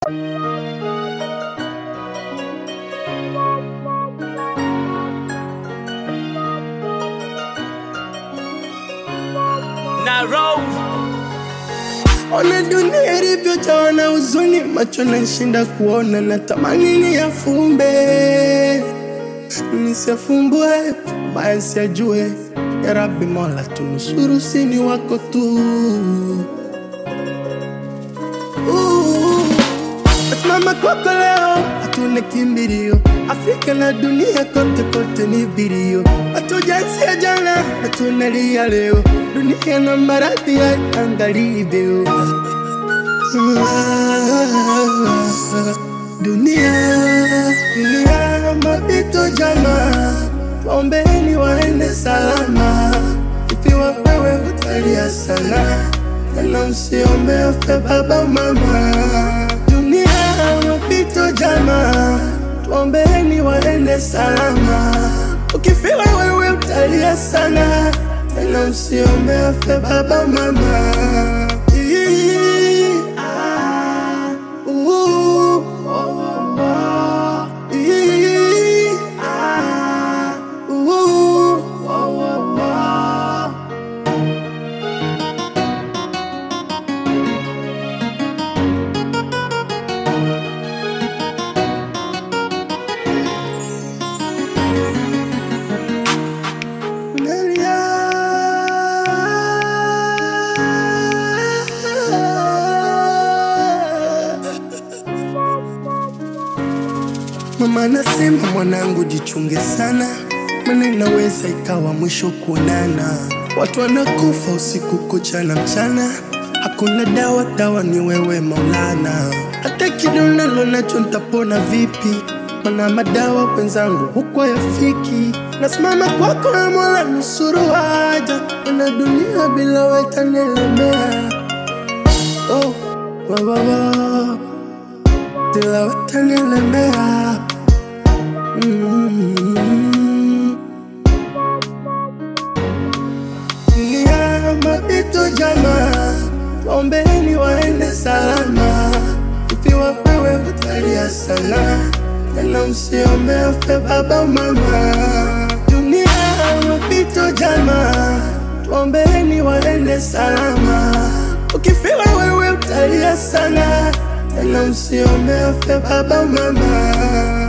na roll Ona dunia ilivyojawa na huzuni, macho nashinda kuona, natamani niyafumbe nisiyafumbue, baya siyajue. Ya Rabbi Mola, tunusuru, sini wako tu. Uh, Nasimama kwako leo, hatuna kimbilio. Afrika na dunia kote kote ni vilio, hatujaanzia jana na tunalia leo. Dunia na maradhi ya angalivyo. Dunia, dunia mapito jama, waombeni waende salama. Ikiwa wewe utalia sana, tena usiombe afe baba mama. Dunia mapito jama, tuombeni waende salama. Ukifiwa wewe utalia sana, tena usiombe afe baba mama. Ii, ah, uh, oh, oh, oh. Ii, ah, uh, oh, oh, oh. Nalia. Mama anasema mwanangu, jichunge sana, maana inaweza ikawa mwisho kuonana. Watu wanakufa usiku kucha na mchana, hakuna dawa, dawa ni wewe Maulana. Hata kidonda nacho nitapona vipi? Mana madawa wenzangu huko yafiki. Nasimama kwako na Mola, nusuru haja, na dunia bila wewe itanielemea. Oh, wa, wa, wa. Bila wewe itanielemea. Mm. Dunia mapito jama, waombeni waende salama. Ikiwa wewe utalia sana, tena usiombe afe baba mama. Dunia mapito jama, tuombeni waende salama. Ukifiwa wewe utalia sana, tena usiombe afe baba mama.